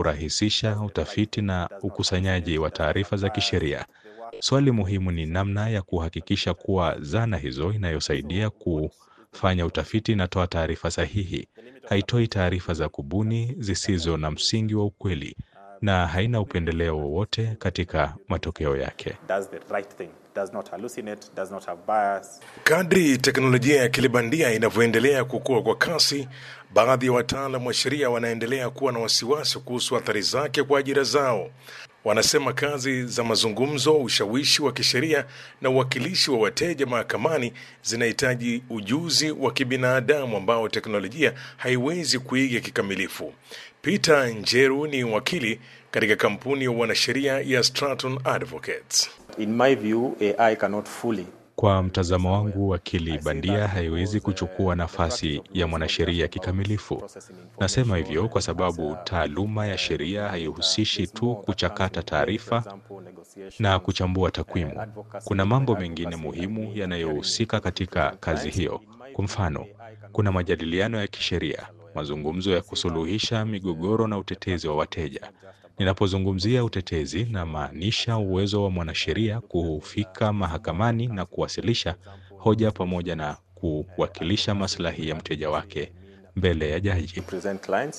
kurahisisha utafiti na ukusanyaji wa taarifa za kisheria. Swali muhimu ni namna ya kuhakikisha kuwa zana hizo inayosaidia kufanya utafiti inatoa taarifa sahihi, haitoi taarifa za kubuni zisizo na msingi wa ukweli na haina upendeleo wowote katika matokeo yake. does the right thing, does not hallucinate, does not have bias. Kadri teknolojia ya akili bandia inavyoendelea kukua kwa kasi, baadhi ya wataalam wa sheria wanaendelea kuwa na wasiwasi kuhusu athari zake kwa ajira zao. Wanasema kazi za mazungumzo, ushawishi wa kisheria na uwakilishi wa wateja mahakamani zinahitaji ujuzi wa kibinadamu ambao teknolojia haiwezi kuiga kikamilifu. Peter Njeru ni wakili katika kampuni ya wanasheria ya Stratton Advocates. In my view, AI cannot fully Kwa mtazamo wangu, akili bandia haiwezi kuchukua nafasi ya mwanasheria kikamilifu. Nasema hivyo kwa sababu taaluma ya sheria haihusishi tu kuchakata taarifa na kuchambua takwimu. Kuna mambo mengine muhimu yanayohusika katika kazi hiyo. Kwa mfano, kuna majadiliano ya kisheria, mazungumzo ya kusuluhisha migogoro na utetezi wa wateja. Ninapozungumzia utetezi, namaanisha uwezo wa mwanasheria kufika mahakamani na kuwasilisha hoja pamoja na kuwakilisha maslahi ya mteja wake mbele ya jaji. present clients.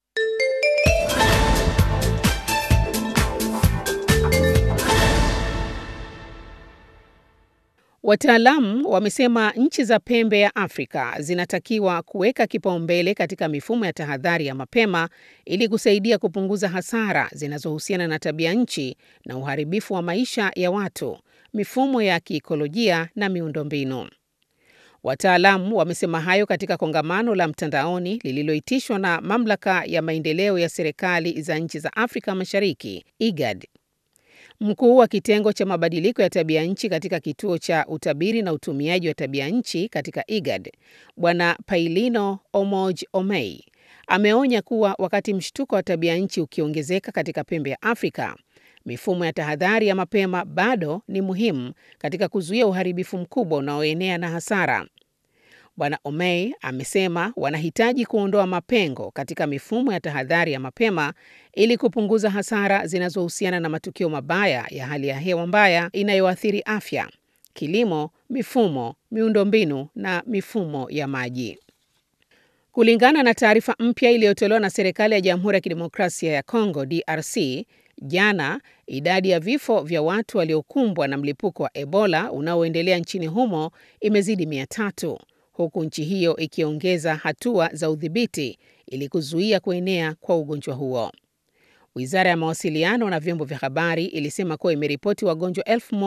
Wataalamu wamesema nchi za pembe ya Afrika zinatakiwa kuweka kipaumbele katika mifumo ya tahadhari ya mapema ili kusaidia kupunguza hasara zinazohusiana na tabia nchi na uharibifu wa maisha ya watu, mifumo ya kiikolojia na miundombinu. Wataalamu wamesema hayo katika kongamano la mtandaoni lililoitishwa na Mamlaka ya Maendeleo ya Serikali za Nchi za Afrika Mashariki, IGAD. Mkuu wa kitengo cha mabadiliko ya tabia nchi katika kituo cha utabiri na utumiaji wa tabia nchi katika IGAD, Bwana Pailino Omoj Omei ameonya kuwa wakati mshtuko wa tabia nchi ukiongezeka katika pembe ya Afrika, mifumo ya tahadhari ya mapema bado ni muhimu katika kuzuia uharibifu mkubwa unaoenea na hasara. Bwana Omei amesema wanahitaji kuondoa mapengo katika mifumo ya tahadhari ya mapema ili kupunguza hasara zinazohusiana na matukio mabaya ya hali ya hewa mbaya inayoathiri afya, kilimo, mifumo, miundombinu na mifumo ya maji. Kulingana na taarifa mpya iliyotolewa na serikali ya Jamhuri ya Kidemokrasia ya Kongo DRC jana, idadi ya vifo vya watu waliokumbwa na mlipuko wa Ebola unaoendelea nchini humo imezidi mia tatu huku nchi hiyo ikiongeza hatua za udhibiti ili kuzuia kuenea kwa ugonjwa huo. Wizara ya mawasiliano na vyombo vya habari ilisema kuwa imeripoti wagonjwa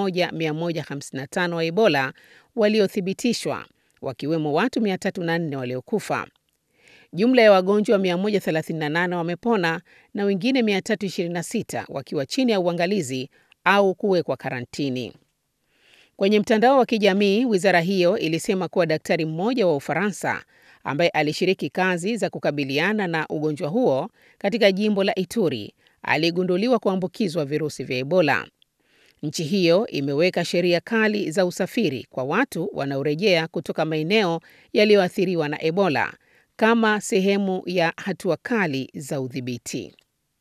1155 wa Ebola waliothibitishwa, wakiwemo watu 304 waliokufa. Jumla ya wagonjwa 138 wamepona na wengine 326 wakiwa chini ya uangalizi au kuwekwa karantini. Kwenye mtandao wa kijamii, wizara hiyo ilisema kuwa daktari mmoja wa Ufaransa ambaye alishiriki kazi za kukabiliana na ugonjwa huo katika jimbo la Ituri aligunduliwa kuambukizwa virusi vya Ebola. Nchi hiyo imeweka sheria kali za usafiri kwa watu wanaorejea kutoka maeneo yaliyoathiriwa na Ebola kama sehemu ya hatua kali za udhibiti.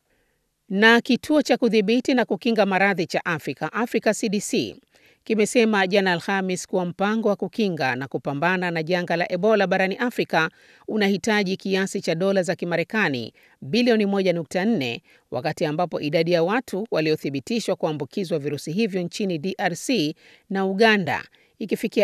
Na kituo cha kudhibiti na kukinga maradhi cha Afrika, Africa CDC, kimesema jana Alhamis kuwa mpango wa kukinga na kupambana na janga la Ebola barani Afrika unahitaji kiasi cha dola za Kimarekani bilioni 1.4 wakati ambapo idadi ya watu waliothibitishwa kuambukizwa virusi hivyo nchini DRC na Uganda ikifikia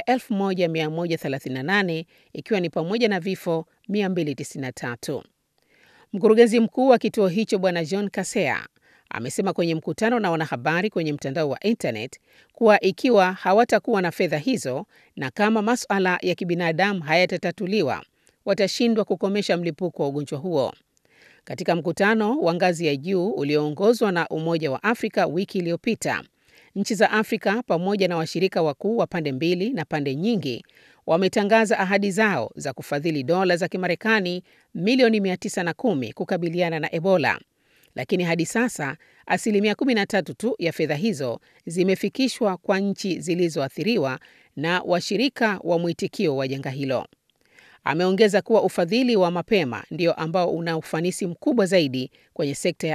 1138 ikiwa ni pamoja na vifo 293. Mkurugenzi mkuu wa kituo hicho Bwana John Kasea amesema kwenye mkutano na wanahabari kwenye mtandao wa internet kuwa ikiwa hawatakuwa na fedha hizo na kama masuala ya kibinadamu hayatatatuliwa watashindwa kukomesha mlipuko wa ugonjwa huo. Katika mkutano wa ngazi ya juu ulioongozwa na Umoja wa Afrika wiki iliyopita, nchi za Afrika pamoja na washirika wakuu wa pande mbili na pande nyingi wametangaza ahadi zao za kufadhili dola za Kimarekani milioni 910 kukabiliana na Ebola. Lakini hadi sasa asilimia 13 tu ya fedha hizo zimefikishwa kwa nchi zilizoathiriwa na washirika wa mwitikio wa janga hilo. Ameongeza kuwa ufadhili wa mapema ndio ambao una ufanisi mkubwa zaidi kwenye sekta ya